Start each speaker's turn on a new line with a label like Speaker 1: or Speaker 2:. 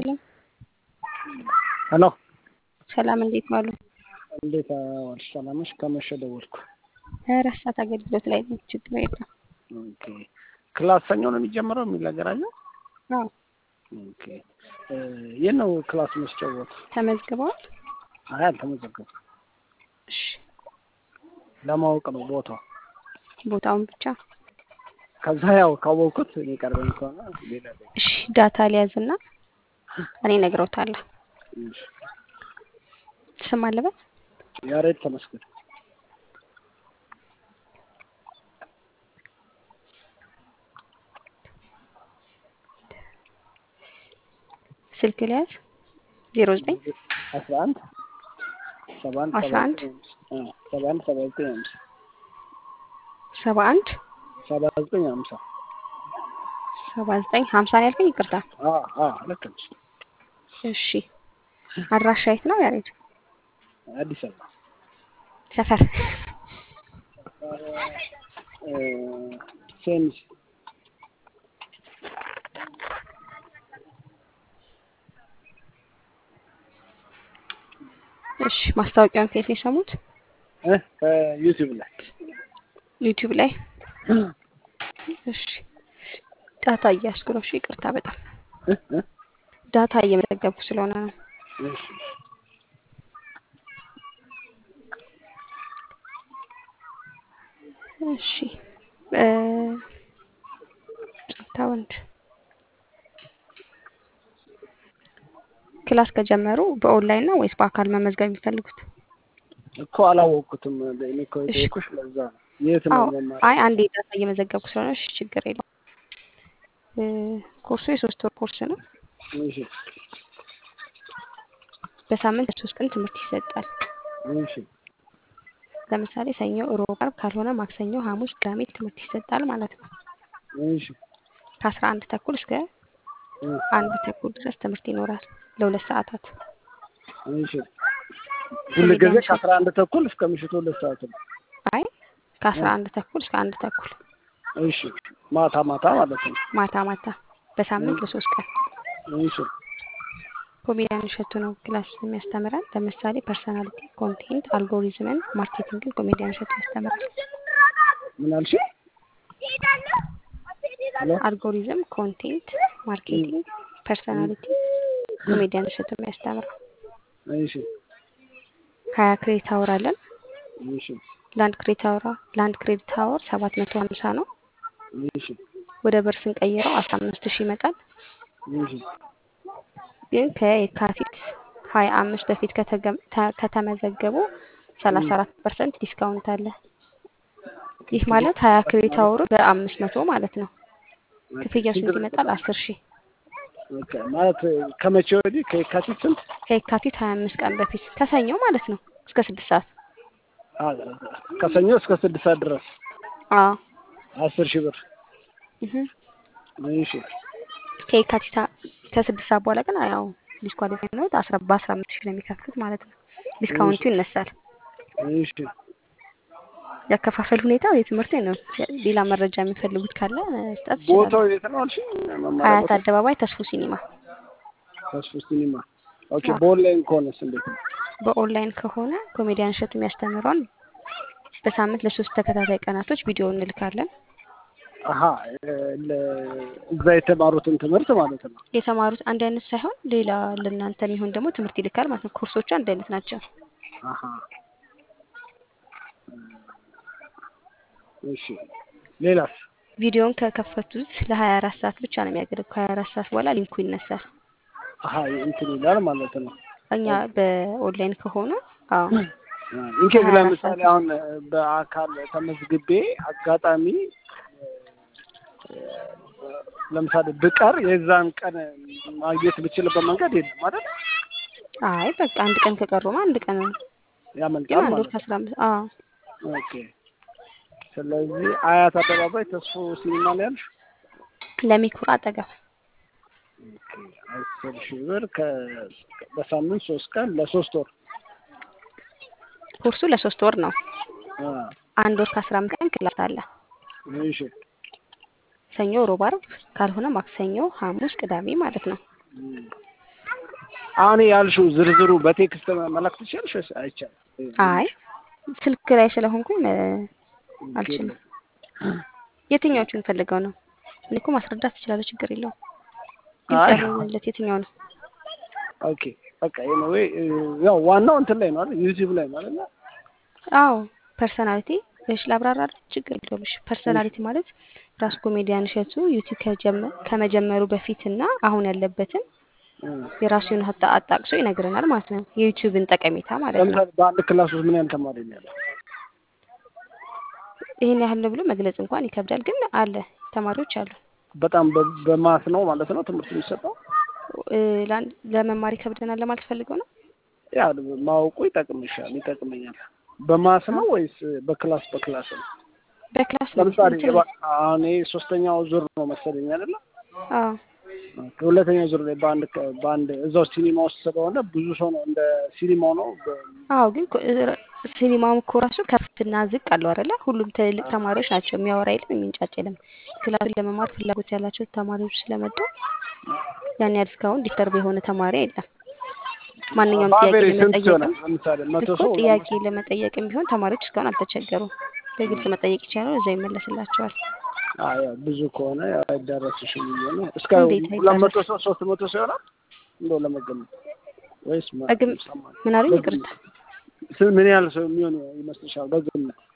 Speaker 1: ሄሎ
Speaker 2: ሄሎ
Speaker 1: ሰላም፣ እንዴት ዋሉ?
Speaker 2: እንዴት ዋልሽ? ሰላም ነሽ? ከመሸ ደወልኩ።
Speaker 1: አራት ሰዓት አገልግሎት ላይ ነኝ። ችግር የለም።
Speaker 2: ኦኬ ክላስ ሰኞ ነው የሚጀምረው የሚል ነገር አለ።
Speaker 1: አዎ
Speaker 2: ኦኬ የት ነው ክላስ መስጫወት?
Speaker 1: ተመዝግበዋል?
Speaker 2: አይ አልተመዘገብኩም።
Speaker 1: እሺ
Speaker 2: ለማወቅ ነው ቦታው።
Speaker 1: ቦታውን ብቻ
Speaker 2: ከዛ ያው ካወቅኩት የሚቀርበኝ ከሆነ ሌላ ላይ
Speaker 1: እሺ ዳታ ሊያዝና እኔ እነግረውታለሁ።
Speaker 2: እሺ።
Speaker 1: ስም አለበት
Speaker 2: ያሬድ ተመስገን
Speaker 1: ስልክ ሊያዝ ዜሮ ዘጠኝ
Speaker 2: አስራ አንድ ሰባ አንድ
Speaker 1: አስራ አንድ
Speaker 2: ሰባ አንድ ሰባ ዘጠኝ አምሳ
Speaker 1: ሰባ አንድ
Speaker 2: ሰባ ዘጠኝ አምሳ
Speaker 1: ሰባ ዘጠኝ ሀምሳ ነው ያልከኝ? ይቅርታ።
Speaker 2: አ አ ልክ ነሽ።
Speaker 1: እሺ አድራሻ የት ነው ያሬድ?
Speaker 2: አዲስ አበባ
Speaker 1: ሰፈር
Speaker 2: እ ሴሚስ
Speaker 1: እሺ ማስታወቂያውን ከየት ነው የሰሙት?
Speaker 2: እ ከዩቲዩብ ላይ
Speaker 1: ዩቲዩብ ላይ። እሺ ዳታ እያስኩ ነው። እሺ ይቅርታ በጣም
Speaker 2: እ እ
Speaker 1: ዳታ እየመዘገብኩ ስለሆነ ነው።
Speaker 2: እሺ
Speaker 1: እሺ እ ጸጥታ ወንድ ክላስ ከጀመሩ በኦንላይን ነው ወይስ በአካል መመዝገብ የሚፈልጉት?
Speaker 2: እኮ አላወቅኩትም። እኔ እኮ የጠየኩሽ ለዛ ነው። የት ነው
Speaker 1: አዎ
Speaker 2: መማር?
Speaker 1: አይ አንዴ ዳታ እየመዘገብኩ ስለሆነ እሺ ችግር የለውም። እ ኮርሱ የሶስት ወር ኮርስ ነው።
Speaker 2: እሺ
Speaker 1: በሳምንት ሶስት ቀን ትምህርት ይሰጣል።
Speaker 2: እሺ
Speaker 1: ለምሳሌ ሰኞ፣ ሮብ፣ ዓርብ ካልሆነ ማክሰኞ፣ ሐሙስ፣ ቅዳሜ ትምህርት ይሰጣል ማለት ነው።
Speaker 2: እሺ
Speaker 1: ከአስራ አንድ ተኩል እስከ
Speaker 2: እ
Speaker 1: አንድ ተኩል ድረስ ትምህርት ይኖራል ለሁለት ሰዓታት።
Speaker 2: እሺ ሁል ጊዜ ከአስራ አንድ ተኩል እስከ ምሽቱ ሁለት ሰዓት ነው።
Speaker 1: አይ ከአስራ አንድ ተኩል እስከ አንድ ተኩል
Speaker 2: እሺ ማታ ማታ ማለት ነው።
Speaker 1: ማታ ማታ በሳምንት ለሶስት ቀን
Speaker 2: እሺ
Speaker 1: ኮሜዲያን እሸቱ ነው ክላስ የሚያስተምረን። ለምሳሌ ፐርሰናሊቲ፣ ኮንቴንት፣ አልጎሪዝምን፣ ማርኬቲንግን ኮሜዲያን እሸቱ ያስተምራል።
Speaker 2: ምን አልሽ? ሄሎ
Speaker 1: አልጎሪዝም፣ ኮንቴንት፣ ማርኬቲንግ፣ ፐርሰናሊቲ ኮሜዲያን እሸቱ የሚያስተምረው።
Speaker 2: እሺ
Speaker 1: ሀያ ክሬዲት አወር አለን።
Speaker 2: እሺ
Speaker 1: ለአንድ ክሬዲት አወር ለአንድ ክሬዲት አወር ሰባት መቶ ሀምሳ ነው።
Speaker 2: እሺ
Speaker 1: ወደ ብር ስንቀይረው አስራ አምስት ሺህ ይመጣል።
Speaker 2: እሺ
Speaker 1: ግን ከየካቲት ሀያ አምስት በፊት ከተገም- ተ- ከተመዘገቡ ሰላሳ አራት ፐርሰንት ዲስካውንት አለ። ይህ ማለት ሀያ ክሬዲት አወሩ በአምስት መቶ ማለት ነው። ክፍያው ስንት ይመጣል? አስር ሺህ
Speaker 2: ኦኬ ማለት ከመቼ ወዲህ ከየካቲት ስንት?
Speaker 1: ከየካቲት ሀያ አምስት ቀን በፊት ከሰኞ ማለት ነው እስከ ስድስት ሰዓት
Speaker 2: አ ከሰኞ እስከ ስድስት ሰዓት ድረስ
Speaker 1: አዎ
Speaker 2: አስር ሺህ ብር።
Speaker 1: እህ።
Speaker 2: እሺ
Speaker 1: ከየካቲት ሀ- ከስድስት ሰዓት በኋላ ግን ያው ዲስኳሊፋይ ነው አስራ በአስራ አምስት ሺህ ነው የሚከፍሉት ማለት ነው። ዲስካውንቱ ይነሳል።
Speaker 2: እሺ
Speaker 1: ያከፋፈል ሁኔታው የትምህርት ነው። ሌላ መረጃ የሚፈልጉት ካለ መስጠት ይችላሉ።
Speaker 2: ቦታው የት ነው አልሽ? መማሪያ
Speaker 1: ሀያት
Speaker 2: ቦታ
Speaker 1: አደባባይ ተስፉ ሲኒማ።
Speaker 2: ተስፉ ሲኒማ። ኦኬ
Speaker 1: አዎ።
Speaker 2: በኦንላይን ከሆነስ እንዴት ነው?
Speaker 1: በኦንላይን ከሆነ ኮሜዲያን እሸቱ የሚያስተምረውን በሳምንት ለሶስት ተከታታይ ቀናቶች ቪዲዮ እንልካለን።
Speaker 2: አሀ ለ- እዛ የተማሩትን ትምህርት ማለት ነው።
Speaker 1: የተማሩት አንድ አይነት ሳይሆን ሌላ ለእናንተ የሚሆን ደግሞ ትምህርት ይልካል ማለት ነው። ኮርሶቹ አንድ አይነት ናቸው።
Speaker 2: አሀ እሺ ሌላስ?
Speaker 1: ቪዲዮውን ከከፈቱት ለሀያ አራት ሰዓት ብቻ ነው የሚያገለግለው። ከሀያ አራት ሰዓት በኋላ ሊንኩ ይነሳል።
Speaker 2: አሀ እንትን ይላል ማለት ነው።
Speaker 1: እኛ በኦንላይን ከሆነ አዎ
Speaker 2: እንኬዝ
Speaker 1: ከሀያ አራት
Speaker 2: ለምሳሌ
Speaker 1: ሰዓት
Speaker 2: አሁን በአካል ተመዝግቤ አጋጣሚ እ፣ ለምሳሌ ብቀር የዛን ቀን ማግኘት ብችልበት መንገድ የለም ማለት
Speaker 1: አይ በቃ አንድ ቀን ከቀሩማ አንድ ቀን ነው። ግን
Speaker 2: ያመልጣል
Speaker 1: አንድ ወር
Speaker 2: ማለት ነው።
Speaker 1: ከአስራ አምስት አዎ
Speaker 2: ኦኬ ስለዚህ አያት አደባባይ ተስፎ ሲኒማ ነው ያልሽ?
Speaker 1: ለሚኩራ አጠገብ
Speaker 2: ኦኬ አስር ሺህ ብር ከ በሳምንት ሶስት ቀን ለሶስት ወር
Speaker 1: ኮርሱ ለሶስት ወር ነው።
Speaker 2: አ
Speaker 1: አንድ ወር ከአስራ አምስት ቀን ክላስ አለ።
Speaker 2: እሺ
Speaker 1: ሰኞ፣ ሮብ፣ ዓርብ ካልሆነ ማክሰኞ፣ ሐሙስ፣ ቅዳሜ ማለት ነው።
Speaker 2: እም፣ አሁን ያልሽው ዝርዝሩ በቴክስት መላክ ትችያለሽ ወይስ አይቻልም?
Speaker 1: አይ ስልክ ላይ ስለሆንኩኝ እ፣ አልችልም። የትኛዎቹን ፈልገው ነው? እኔ እኮ ማስረዳት ትችላለህ፣ ችግር የለውም። ግልጽ
Speaker 2: አይ
Speaker 1: ያልሆነለት የትኛው ነው?
Speaker 2: ኦኬ በቃ ኤኒዌይ ያው ዋናው እንትን ላይ ነው አይደል? ዩቲዩብ ላይ ነው አይደል?
Speaker 1: አዎ ፐርሰናሊቲ እሺ፣ ላብራራለህ፣ ችግር የለውም። እሺ ፐርሰናሊቲ ማለት ራስ ኮሜዲያን እሸቱ ዩቲዩብ ከጀመ- ከመጀመሩ በፊትና አሁን ያለበትን የራሱን ሀታ አጣቅሶ ይነግረናል ማለት ነው። የዩቲዩብን ጠቀሜታ ማለት ነው።
Speaker 2: ለምሳሌ በአንድ ክላስ ውስጥ ምን ያህል ተማሪ ነው ያለው?
Speaker 1: ይህን ያህል ነው ብሎ መግለጽ እንኳን ይከብዳል፣ ግን አለ ተማሪዎች አሉ።
Speaker 2: በጣም በ- በማስ ነው ማለት ነው ትምህርት የሚሰጠው።
Speaker 1: እ፣ ለአንድ- ለመማር ይከብደናል ለማለት ፈልገው ነው።
Speaker 2: ያ ማወቁ ይጠቅምሻል፣ ይጠቅመኛል። በማስ ነው ወይስ በክላስ በክላስ ነው?
Speaker 1: በክላስ ነው
Speaker 2: ለምሳሌ
Speaker 1: እንትን
Speaker 2: የባ- አሁን ይሄ ሶስተኛው ዙር ነው መሰለኝ አይደለ?
Speaker 1: አዎ
Speaker 2: ሁለተኛው ዙር ላይ በአንድ ከ- በአንድ እዛው ሲኒማ ውስጥ ስለሆነ ብዙ ሰው ነው እንደ ሲኒማው ነው። በ-
Speaker 1: አዎ ግን ኮ- እ- ሲኒማውም እኮ ራሱ ከፍና ዝቅ አለው አይደለ? ሁሉም ትልልቅ ተማሪዎች ናቸው። የሚያወራ የለም፣ የሚንጫጭ የለም። ክላስን ለመማር ፍላጎት ያላቸው ተማሪዎች ስለመጡ ያን ያህል እስካሁን ዲስተርብ የሆነ ተማሪ የለም። ማንኛውም ጥያቄ
Speaker 2: በአቬሬጅ ስንት ይሆናል?
Speaker 1: ለመጠየቅም
Speaker 2: ለምሳሌ መቶ
Speaker 1: እኮ
Speaker 2: ሰው
Speaker 1: ጥያቄ ለመጠየቅም ቢሆን ተማሪዎች እስካሁን አልተቸገሩም። በግልጽ መጠየቅ ይችላሉ፣ እዛው ይመለስላቸዋል።
Speaker 2: አዎ፣ ያው ብዙ ከሆነ ያው አይዳረስሽም ብዬ ነው። እስከ
Speaker 1: እንዴት
Speaker 2: ሁለት መቶ
Speaker 1: አይዳረስ?
Speaker 2: ሰው ሶስት መቶ ሰው ይሆናል እንደው ለመገመት ወይስ ማ-
Speaker 1: በግም
Speaker 2: ሰማንያ?
Speaker 1: ምን አሉኝ?
Speaker 2: በግምት
Speaker 1: ይቅርታ
Speaker 2: ስ- ምን ያህል ሰው የሚሆን ይመስልሻል? በግምት